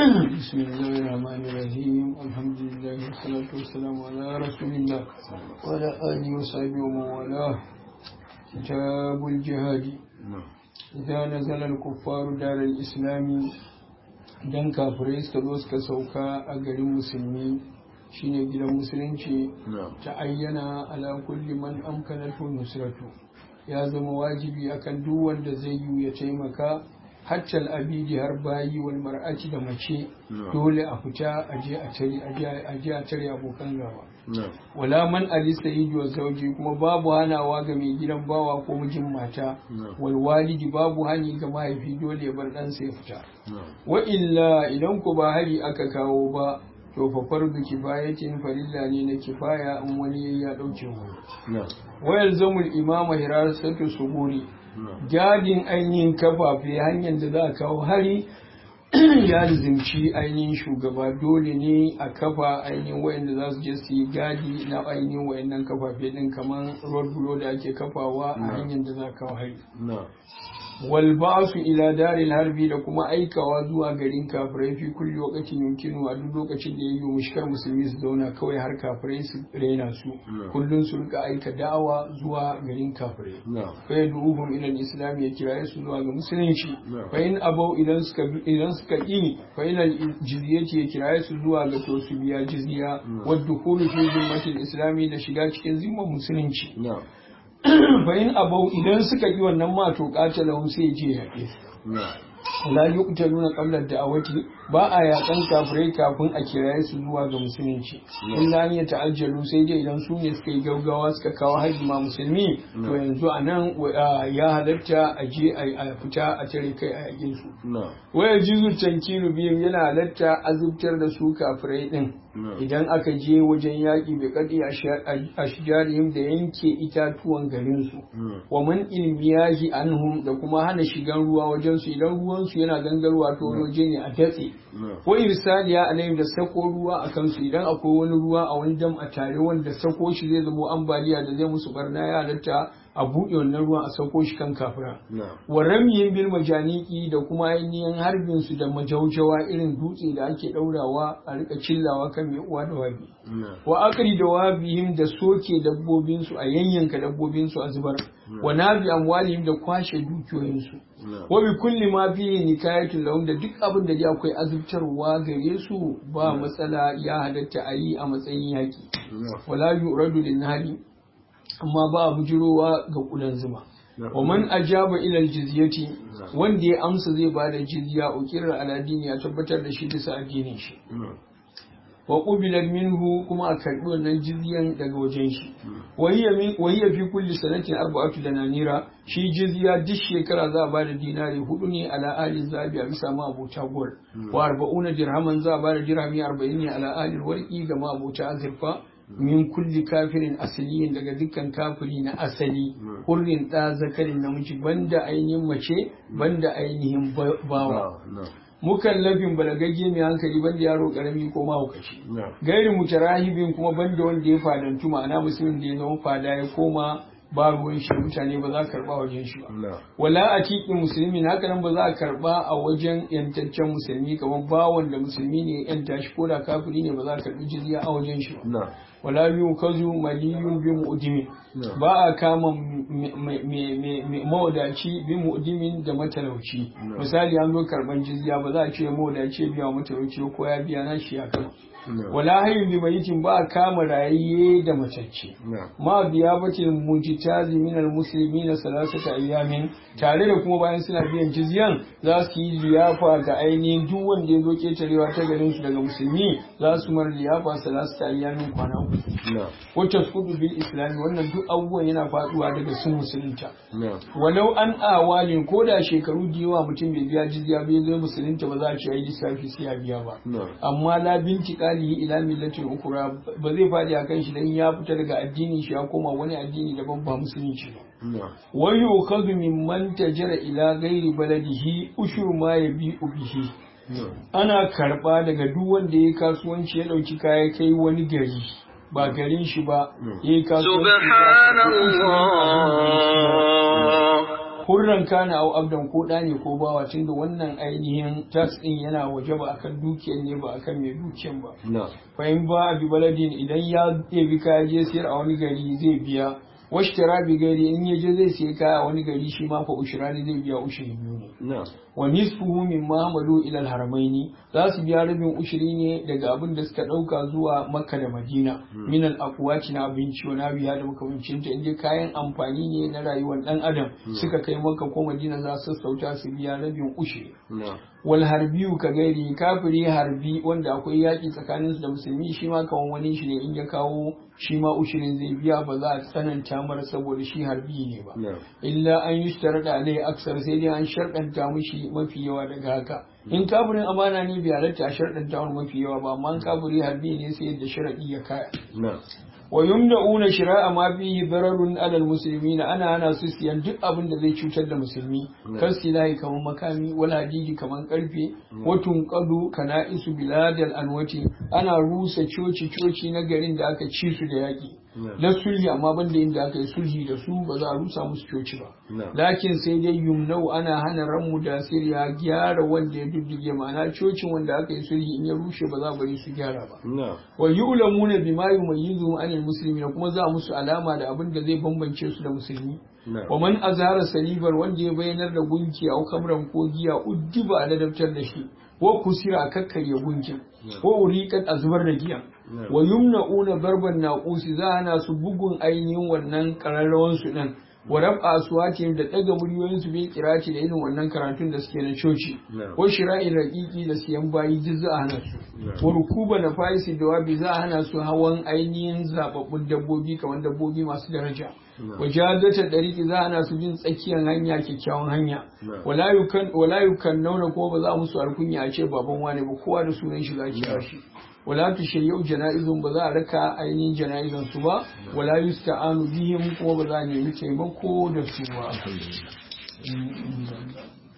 بسم الله الرحمن الرحيم الحمد لله والصلاة والسلام على رسول الله وعلى آله وصحبه ومن والاه كتاب الجهاد إذا نزل الكفار دار الإسلام dan kafirai suka zo suka sauka a garin musulmi shine gidan musulunci ta ayyana ala kulli man amkanatu nusratu ya zama wajibi akan duk wanda zai yi ya taimaka hatta abidi har bayi wal mar'ati da mace dole a fita a je a tare a je a tare abokan gaba wala man ali sayyidi wa zauji kuma babu hanawa ga mai gidan bawa ko mijin mata wal walidi babu hani ga mahaifi dole ya bar ɗansa ya fita wa illa idan ku ba hari aka kawo ba to fa fardu kifayatin farilla ne na kifaya in wani ya dauke wani wa yalzamul imama hirasatu suguri gadin ainihin kafafe hanyar da za a kawo hari ya zimci ainihin shugaba dole ne a kafa ainihin wayanda za su je su yi gadi na ainihin wayannan kafafe din kamar road blow da ake kafawa a hanyar da za a kawo hari wal ba'su ila daril harbi da kuma aikawa zuwa garin kafirai fi kulli waqtin yumkinu a duk lokacin da yayi mushkar musulmi su zauna kawai har kafirai su raina su kullun su rika aika da'awa zuwa garin kafirai fa yaduhum ila al-islam ya kiraye su zuwa ga musulunci fa in abau idan suka idan suka ki fa ila jizyati ya kiraye su zuwa ga to su biya jizya wa dukhulu fi zimmatil islami da shiga cikin zimman musulunci bayan abau idan suka yi wannan ma to katalahu sai je yaƙe la yuqtaluna qabla da'awati ba a yakan kafirai kafin a kiraye su zuwa ga musulunci illa an ya ta'ajjalu sai dai idan su ne suka yi gaggawa suka kawo haji ma musulmi to yanzu a nan ya halatta a je a fita a tare kai a yakin su waya jizu tankiru biyu yana halatta azubtar da su kafirai din idan aka je wajen yaƙi bai kaɗi a shijarihim da yanke itatuwan garinsu wa man ilmiyahi anhum da kuma hana shigan ruwa wajen su idan ruwansu yana gangarwa to waje ne a datse ko irsaliya alayhim da sako ruwa a kansu idan akwai wani ruwa a wani dam a tare wanda sako shi zai zama ambaliya da zai musu barna ya halatta a buɗe wannan ruwan a sauko shi kan kafira wa ramiyin bil majaniki da kuma ainihin harbin su da majaujawa irin dutse da ake ɗaurawa a rika cillawa kan mai uwa da wabi wa akari da wabihim da soke dabbobin su a yanyanka dabbobin su a zubar wa nabi amwalihim da kwashe dukiyoyin su wa bi kulli ma fihi nikayatul lahum da duk abin da akwai azubtarwa gare su ba matsala ya halatta a yi a matsayin yaki wala yuradu lin hali amma ba a bujirowa ga kudan zuma wa man ajaba ila jizyati wanda ya amsa zai bada jizya ukirar aladini ya tabbatar da shi bisa addinin shi wa qubila minhu kuma a karbi wannan jizyan daga wajen shi wa hiya fi kulli sanatin arba'atu dananira shi jizya duk shekara za a bada dinari hudu ne ala ali zabi a bisa ma abota gol wa arba'una dirhaman za a bada dirhami 40 ne ala ali warqi ga ma abota azurfa min kulli kafirin asaliyin daga dukkan kafiri na asali hurrin ɗa zakarin namiji banda ainihin mace banda ainihin bawa mukallafin balagagge mai hankali banda yaro karami ko mahaukaci gairi mutarahibin kuma banda wanda ya fadantu ma'ana musulmin da ya zama fada ya koma ba ruwan shi mutane ba za a karba wajen shi ba wala a cikin musulmi haka nan ba za a karba a wajen yantaccen musulmi kamar bawon da musulmi ne yanta shi ko da kafiri ne ba za a karbi jizya a wajen shi ba wala yu kazu maliyun bi mu'dimin ba a kama mawadaci bi mu'dimin da matalauci misali an zo karban jizya ba za a ce mawadaci biya wa matalauci ko ya biya na shi ya kama wala hayin bi mayitin ba a kama rayayye da matacce ma biya bace mujitazi min almuslimin salasata ayyamin tare da kuma bayan suna biyan jizyan za su yi liyafa ga ainihin duk wanda ya zo ketarewa ta garin su daga musulmi za su mar liyafa salasata ayyamin kwana uku wacce kudu bil islami wannan duk abubuwan yana faduwa daga sun musulunta walau an awalin ko da shekaru da yawa mutum bai biya jizya bai zo musulunta ba za a ce ai lissafi sai ya biya ba amma la binti qalihi ila millatin ukura ba zai fadi akan shi dan ya fita daga addinin shi ya koma wani addini daban ba musulunci ba wa yukhadhu mimman tajara ila ghairi baladihi ushur ma yabi'u bihi ana karba daga duk wanda ya kasuwanci ya dauki kaya kai wani gari ba garin shi ba ya yi kasuwanci hurran kana au abdan ko da ne ko bawa tunda wannan ainihin tax din yana waje ba akan dukiyar ne ba akan mai dukiyar ba fa in ba bi baladin idan ya ɗebi kaya je sayar a wani gari zai biya washtara bi gari in ya je zai sayi kaya a wani gari shi ma fa ushirani zai biya ushiri biyu ne wa nisfuhu min mahamalu ila haramaini za su biya rabin ushiri ne daga abin da suka dauka zuwa makka da madina min al aqwati na abinci wa nabiya da makamancin ta inda kayan amfani ne na rayuwar dan adam suka kai makka ko madina za su sauta su biya rabin ushiri wal harbiyu ka gairi kafiri harbi wanda akwai yaki tsakanin su da musulmi shi ma kawan wani shi ne in ya kawo shi ma ushirin zai biya ba za a tsananta mara saboda shi harbi ne ba illa an yi da alai aksar sai dai an sharɗanta mishi mafi yawa daga haka in kafirin amana ne bai halatta a sharɗanta wani mafi yawa ba amma kafiri harbi ne sai yadda sharaɗi ya kaya wa yumna'una shira'a ma fihi dararun alal muslimina ana ana su siyan duk abin da zai cutar da musulmi kan silahi kaman makami wal hadidi kaman karfe wa tunqadu kana'isu biladal anwati ana rusa coci coci na garin da aka ci su da yaki na sulhi amma banda inda aka yi sulhi da su ba za a rusa musu coci ba lakin sai dai yumnau ana hana ranmu da siriya gyara wanda ya duddige ma'ana cocin wanda aka yi sulhi in ya rushe ba za a bari su gyara ba wa yu'lamuna bima yumayyizu anil muslimin kuma za musu alama da abin da zai bambance su da musulmi wa man azhara salibar wanda ya bayyanar da gunki a kamran ko giya uddiba a ladabtar da shi wa kusira a kakkarya gunkin wa uriqat a zubar da giya wa yumna'una barban naqusi za ana su bugun ainihin wannan kararrawan su din wa rab'a aswatihim da daga muryoyin su bil qirati da irin wannan karatun da suke na coci ko shira'in raqiqi da siyan bayi duk za a hana su wa rukuba na faisi da wabi za a hana su hawan ainihin zababbun dabbobi kamar dabbobi masu daraja wa jadata dariki za a hana su bin tsakiyar hanya kyakkyawan hanya wala yukan wala yukan nauna ko ba za musu alkunya a ce baban wane ba kowa da sunan shi za ki shi wala tushayyau jana'izun ba za a raka ainihin jana'izan su ba wala yusta'anu bihim kuma ba za a nemi taimako da su ba